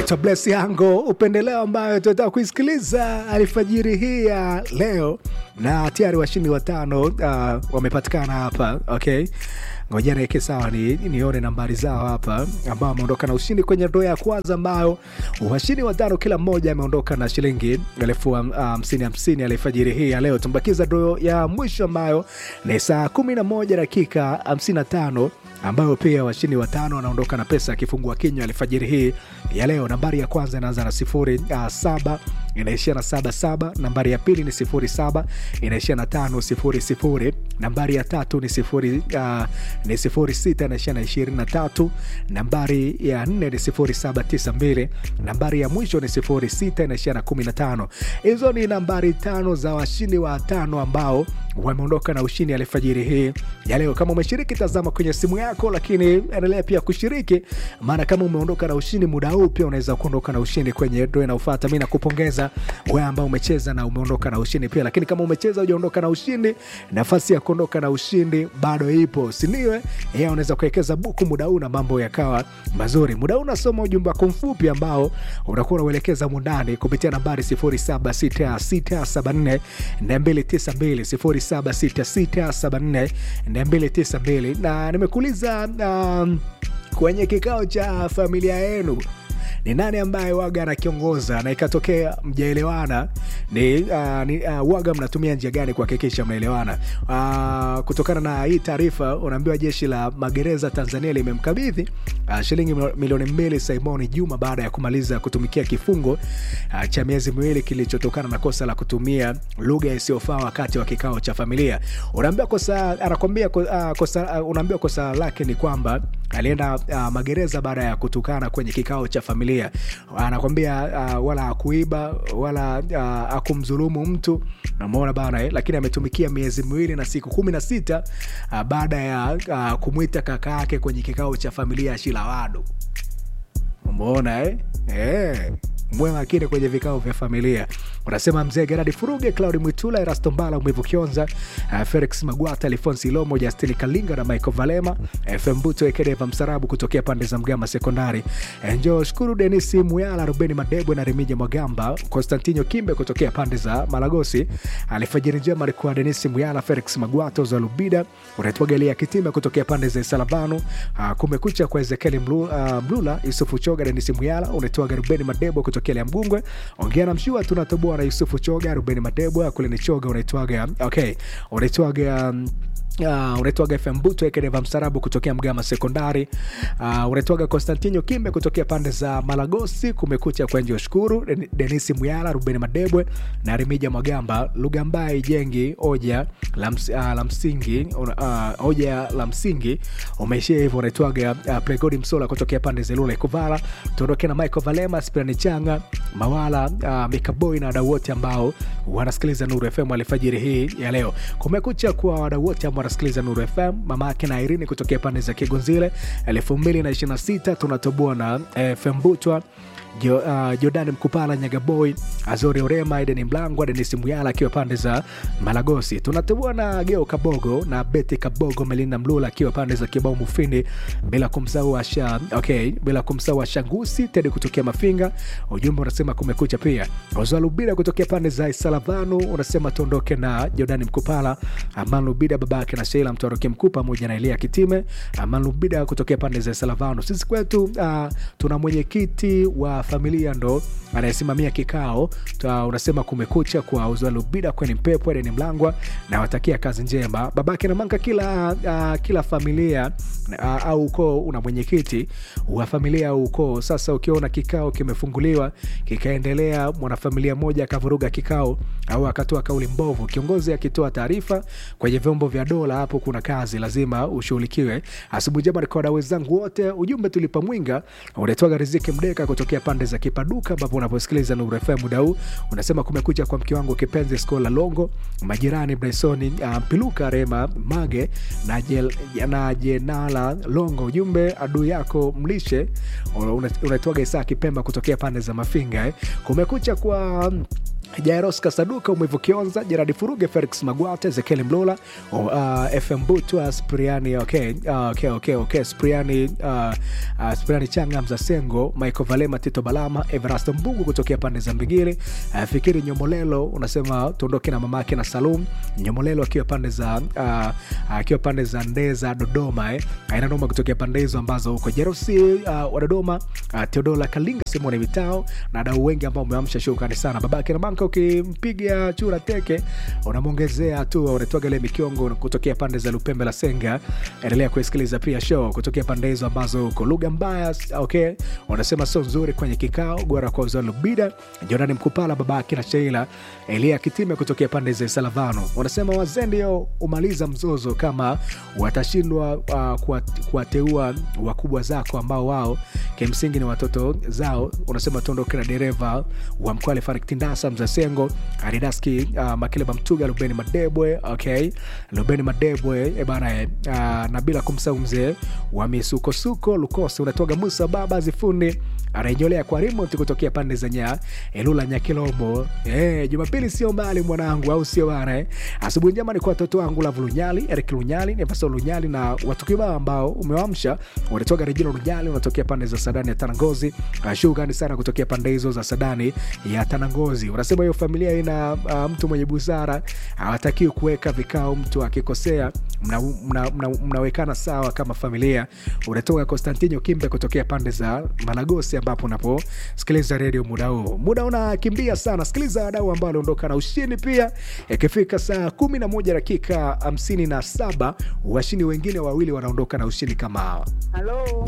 anaitwa Bless Yango, upendeleo ambayo tunataka kuisikiliza alfajiri hii ya leo, na tayari washindi watano uh, wamepatikana hapa. Okay, ngoja niweke sawa, ni nione nambari zao hapa ambao wameondoka na ushindi kwenye ndoo ya kwanza, ambayo washindi watano kila mmoja ameondoka na shilingi elfu hamsini hamsini alfajiri hii ya leo. Tumbakiza ndoo ya mwisho ambayo ni saa kumi na moja dakika hamsini na tano ambayo pia washindi watano wanaondoka na pesa akifungua kinywa alfajiri hii ya leo. Nambari ya kwanza inaanza na sifuri uh, saba inaishia na saba saba. Nambari ya pili ni sifuri saba inaishia na tano sifuri sifuri. Nambari ya tatu ni sifuri, uh, ni sifuri sita inaishia na ishirini na tatu. Nambari ya nne ni sifuri saba tisa mbili. Nambari ya mwisho ni sifuri sita inaishia na kumi na tano. Hizo ni nambari tano za washindi wa tano ambao wameondoka na ushindi alfajiri hii ya leo. Kama umeshiriki, tazama kwenye simu yako, lakini endelea pia kushiriki, maana kama umeondoka na ushindi muda huu, pia unaweza kuondoka na ushindi kwenye dro inayofuata. Mi nakupongeza wewe ambao umecheza na umeondoka na ushindi pia, lakini kama umecheza hujaondoka na ushindi, nafasi ya kuondoka na ushindi bado ipo, siniwe yeye. Unaweza kuwekeza buku muda huu na mambo yakawa mazuri. Muda huu unasoma ujumbe wako mfupi ambao unakuwa unauelekeza mundani kupitia nambari 076674 292 076674 na nimekuuliza um, kwenye kikao cha familia yenu ni nani ambaye waga anakiongoza na ikatokea mjaelewana, ni, uh, ni uh, waga mnatumia njia gani kuhakikisha mnaelewana? Uh, kutokana na hii taarifa unaambiwa jeshi la magereza Tanzania limemkabidhi uh, shilingi milioni mbili Simoni Juma baada ya kumaliza kutumikia kifungo uh, cha miezi miwili kilichotokana na kosa la kutumia lugha isiyofaa wakati wa kikao cha familia. Unaambiwa kosa, anakwambia uh, kosa, uh, unaambiwa kosa lake ni kwamba alienda uh, magereza baada ya kutukana kwenye kikao cha familia. Anakwambia uh, wala akuiba wala uh, akumdhulumu mtu, namuona bana eh, lakini ametumikia miezi miwili na siku kumi na sita uh, baada ya uh, kumwita kaka yake kwenye kikao cha familia ya Shilawadu. Umeona eh? Eh mwe makini kwenye vikao vya familia. Unasema mzee Geradi Furuge, Claudi Mwitula, Erasto Mbala, Mwivu Kionza, uh, Felix Magwata, Alfonsi Lomo, Justini Kalinga na Michael Valema, FM Buto Ekedeva Msarabu kutokea pande za Mgama Sekondari, Njo Shukuru, Denisi Muyala, Rubeni Madebwe na Remija Mwagamba, Konstantino Kimbe kutokea pande za Malagosi, alifajiri njema alikuwa Denisi Muyala, Felix Magwata, Zalubida, unaitwa Gelia Kitime kutokea pande za Salavano, uh, kumekucha kwa Ezekieli Mlu, uh, Mlula, Yusufu Choga, Denisi Muyala, unaitwa Rubeni Madebwe kutokea Mgungwe, ongea na mshua tunatoboa na Yusufu Choga, Rubeni Madebwa kule ni Choga, unaitwaga okay, unaitwaga um, Uh, unaitwaga FM Buto Ekedeva Msarabu kutokea Mgama Sekondari. Uh, unaitwaga Konstantino Kimbe kutokea pande za Malagosi. Kumekucha kwa Njo Shukuru, Denisi Muyala, Rubeni Madebwe na Remija Mwagamba. Lugha mbaya ijengi hoja la, ms, uh, la msingi uh, hoja la msingi umeishia hivyo. Unaitwaga uh, Pregodi Msola kutokea pande za Lula Ikuvala. Tuondoke na Michael Valema, Spirani Changa, Mawala, uh, Mikaboy na wadau wote ambao wanasikiliza Nuru FM alfajiri hii ya leo. Kumekucha kwa wadau wote ambao wanasikiliza Nuru FM. Mama yake na Irini kutokea pande za Kigonzile, elfu mbili na ishirini na sita tunatoboa na FM Butwa Jo, uh, Jordan Mkupala, Nyagaboy, Azori Orema, Edeni Mlangwa, Denis Muyala akiwa pande za Malagosi. Tunatoboa na Geo Kabogo na Beti Kabogo, Melinda Mlula akiwa pande za Kibao Mufindi, bila kumsahau Asha, okay, bila kumsahau Ashangusi Tedi kutokea Mafinga. Ujumbe unasema kumekucha. Pia Ozalubida kutokea pande za Isalavanu unasema tuondoke na Jordan Mkupala, Aman Lubida babake na Sheila Mtoroke Mkuu pamoja na Elia Kitime. Aman Lubida kutokea pande za Isalavanu. Sisi kwetu uh, tuna mwenyekiti wa familia ndo anayesimamia kikao. Unasema kumekucha kwa Uzalubida kweni Mpepo Edeni Mlangwa na watakia kazi njema babake na Manka. Kila, uh, kila familia uh, au ukoo una mwenyekiti wa familia au ukoo. Sasa ukiona kikao kimefunguliwa kikaendelea, mwanafamilia mmoja akavuruga kikao au akatoa kauli mbovu, kiongozi akitoa taarifa kwenye vyombo vya dola, hapo kuna kazi lazima ushughulikiwe. Asubuhi njema kwa wadau wenzangu wote, ujumbe tulipa mwinga unaitwaga Riziki Mdeka kutokea pande za Kipaduka ambapo unaposikiliza Nuru FM muda huu unasema kumekucha kwa mke wangu kipenzi Skola Longo, majirani Brysoni uh, Mpiluka Rema Mage na, jel, na Jenala Longo. Ujumbe adui yako mlishe unaitwaga Isaa Kipemba kutokea pande za Mafinga eh. Kumekucha kwa Jairos Kasaduka, Umwivu Kionza, Jeradi Furuge, Felix Magwata, Ezekiel Mlola, uh, FM Butwa, Spriani, okay, uh, okay, okay, okay, Spriani, uh, uh, Spriani Changa, Mzasengo, Michael Valema, Tito Balama, Everasto Mbungu kutokea pande za Mbigili, uh, Fikiri Nyomolelo, unasema tuondoke na mamake na Salum Nyomolelo akiwa pande za uh, akiwa pande za Ndeza Dodoma, eh, aina noma kutokea pande hizo ambazo huko Jerosi uh, wa Dodoma, uh, Teodola Kalinga, Simoni Vitao na wadau wengi ambao umeamsha shukrani sana babake na banka ukimpiga chura teke unamwongezea tu unatoaga ile mikiongo kutokea pande za lupembe la senga endelea kuisikiliza pia show kutokea pande hizo ambazo uko lugha mbaya okay unasema sio nzuri kwenye kikao gora kwa uzao lubida jonani mkupala babake na sheila elia kitime kutokea pande za salavano unasema wazee ndio umaliza mzozo kama watashindwa uh, kuwat- kuwateua wakubwa zako ambao wao kimsingi ni watoto zao unasema tuondoke na dereva wa mkwale farik tindasa mzasengo aridaski uh, makileba mtuga lubeni madebwe okay lubeni madebwe e bana eh, uh, na bila kumsahau mzee wa misukosuko lukosi unatoga musa baba zifundi anaenyolea kwa remote kutokea pande za nya elula nyakilombo eh, jumapili sio mbali mwanangu au sio bana eh? asubuhi njema ni kwa watoto wangu lavu lunyali erik lunyali nevaso lunyali na watu kibao ambao umewamsha wanatoka rejino lunyali unatokea pande za sadani ya tanangozi uh, shukrani sana kutokea pande hizo za sadani ya tanangozi unasema hiyo familia ina uh, mtu mwenye busara hawatakiwi kuweka vikao mtu akikosea mnawekana mna, mna, mnawekana sawa kama familia unatoka konstantino kimbe kutokea pande za malagosi ambapo unaposikiliza redio muda huu muda unakimbia sana sikiliza wadau ambao waliondoka na ushindi pia ikifika saa kumi na moja dakika hamsini na saba washindi wengine wawili wanaondoka na ushindi kama hawa Halo,